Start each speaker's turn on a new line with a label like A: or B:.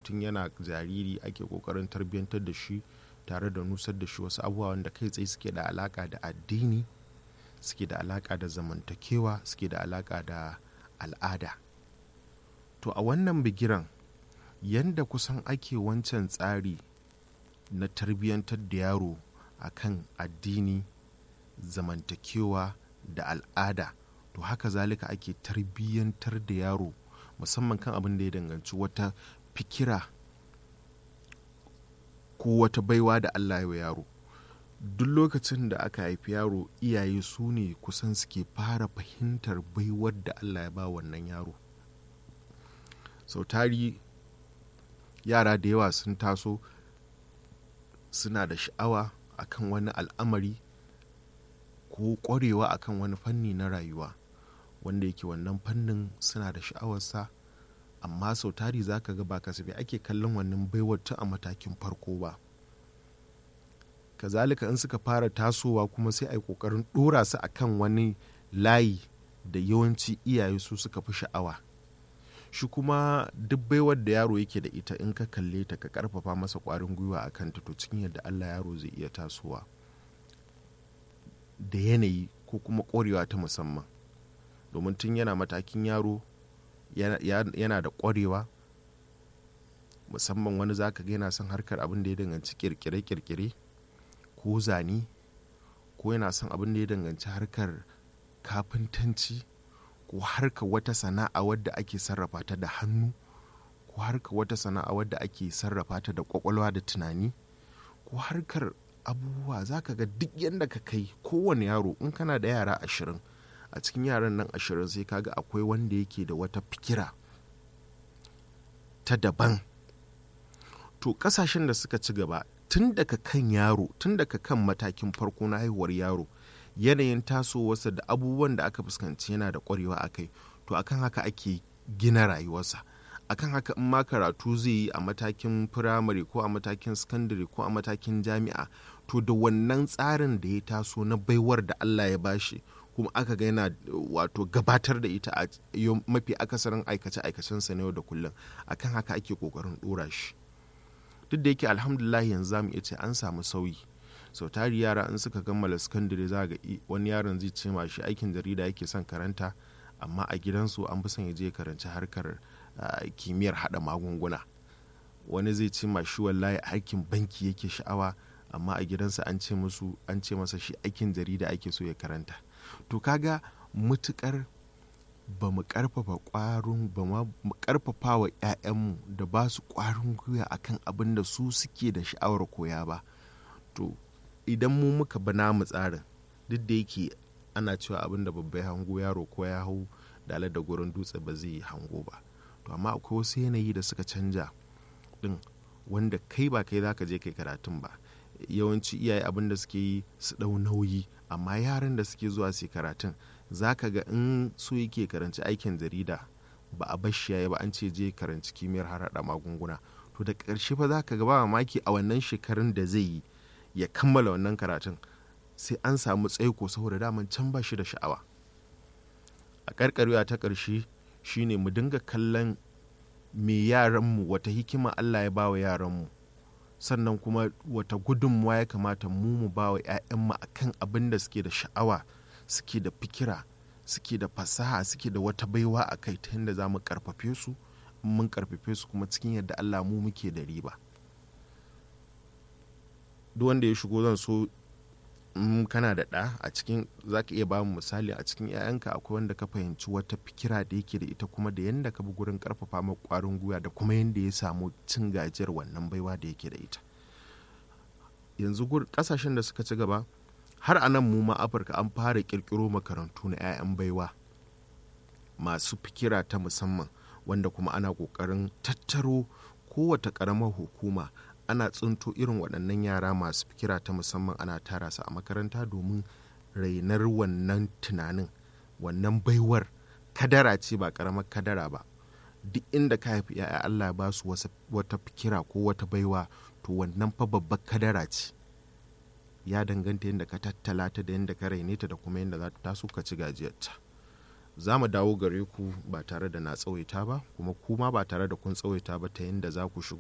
A: tun yana jariri ake kokarin tarbiyyantar da shi tare da nusar da shi wasu abubuwa wanda kai tsaye suke da alaka da addini suke da alaka da zamantakewa suke da alaka da al'ada to a wannan bigiran yanda kusan ake wancan tsari na tarbiyyantar da yaro akan addini zamantakewa da al'ada to haka zalika ake tarbiyyantar da yaro musamman kan abin da ya danganci wata fikira ko wata baiwa da allah ya yaro duk lokacin da aka haifi yaro iyaye su ne kusan suke fara fahimtar baiwar da allah ya ba wannan yaro sau tari yara da yawa sun taso suna da sha'awa akan wani al'amari ko ƙwarewa akan wani fanni na rayuwa wanda yake wannan fannin suna da sha'awarsa amma sau tari za ka ga ba kasafi ake kallon wannan baiwar tun a matakin farko ba kazalika in suka fara tasowa kuma sai a yi ƙoƙarin ɗora su akan wani layi da yawanci iyaye su suka fi sha'awa shi kuma duk baiwar da yaro yake da ita in ka kalle ta ka karfafa masa ƙwarin gwiwa a kanta to cikin yadda allah yaro zai iya tasowa da yanayi ko kuma ƙwarewa ta musamman domin tun yana matakin yaro yana da ƙwarewa musamman wani zaka ga yana son harkar abin da ya danganci kirkire-kirkire ko zane ko yana son abin da ya danganci harkar kafintanci ko harkar wata sana'a wadda ake sarrafa ta da hannu ko harkar wata sana'a wadda ake sarrafa ta da kwakwalwa da tunani ko harkar abubuwa za ka ga duk yadda ka kai kowane yaro in kana da yara ashirin a cikin yaran nan ashirin sai kaga akwai wanda yake da wata fikira ta daban to kasashen da suka ci gaba tun daga kan yaro tun daga kan matakin farko na haihuwar yaro yanayin tasowarsa da abubuwan da aka fuskanci yana da kwarewa a kai to akan haka ake gina rayuwarsa akan haka in ma karatu zai yi a matakin firamare ko a matakin sakandare ko a matakin jami'a to da wannan tsarin da ya taso na baiwar da allah ya bashi kuma aka ga yana wato gabatar da ita a mafi akasarin aikace-aikacensa na yau da kullum akan haka ake kokarin dora shi duk da yake alhamdulillah yanzu zamu iya ce an samu sauyi sau tari yara in suka kammala sakandare za ga wani yaron zai ce ma shi aikin jarida yake son karanta amma a gidansu an fi son ya je karanci harkar kimiyyar hada magunguna wani zai ce ma shi wallahi aikin banki yake sha'awa amma a gidansa an ce musu an ce masa shi aikin jarida ake so ya karanta to kaga mutukar ba mu karfafa kwarin ba mu karfafa wa 'ya'yanmu da ba su kwarin gwiwa akan abin da su suke da sha'awar koya ba to idan mu muka ba namu tsarin duk da yake ana cewa abin da babbai hango yaro ko ya hau dalar da gurin dutse ba zai yi hango ba to amma akwai wasu yanayi da suka canja din wanda kai ba kai za ka je kai karatun ba yawanci iyaye abin da suke yi su ɗau nauyi amma yaran da suke zuwa su karatun za ka ga in so yake karanci aikin jarida ba a bashi yayi ba an ce je karanci kimiyyar harhaɗa magunguna to da ƙarshe fa za ka ga ba mamaki a wannan shekarun da zai yi ya kammala wannan karatun sai an samu tsaiko saboda daman can ba shi da sha'awa a ƙarƙarewa ta ƙarshe shine mu dinga kallon me yaranmu wata hikima allah ya bawa yaranmu sannan kuma wata gudunmuwa ya kamata mu mu ba wa 'ya'yanmu a kan abin da suke da sha'awa suke da fikira suke da fasaha suke da wata baiwa a kai ta yadda za mu karfafe su mun karfafe su kuma cikin yadda allah mu muke da riba duk wanda ya shigo zan so in kana da ɗa a cikin za ka iya ba mu misali a cikin 'ya'yanka akwai wanda ka fahimci wata fikira da yake da ita kuma da yadda ka bi gurin karfafa ma kwarin gwiwa da kuma yadda ya samu cin gajiyar wannan baiwa da yake da ita yanzu kasashen da suka ci gaba har a nan mu ma afirka an fara kirkiro makarantu na 'ya'yan baiwa masu fikira ta musamman wanda kuma ana kokarin tattaro kowace karamar hukuma ana tsinto irin waɗannan yara masu fikira ta musamman ana tara su a makaranta domin rainar wannan tunanin wannan baiwar kadara ce ba karamar kadara ba duk inda ka haifi ya'ya Allah ba su wata fikira ko wata baiwa to wannan fa babbar kadara ce ya danganta yadda ka tattala ta da yadda ka raine ta da kuma yadda za ta taso ka ci gajiyarta za mu dawo gare ku ba tare da na tsawaita ba kuma kuma ba tare da kun tsawaita ba ta yadda za ku shigo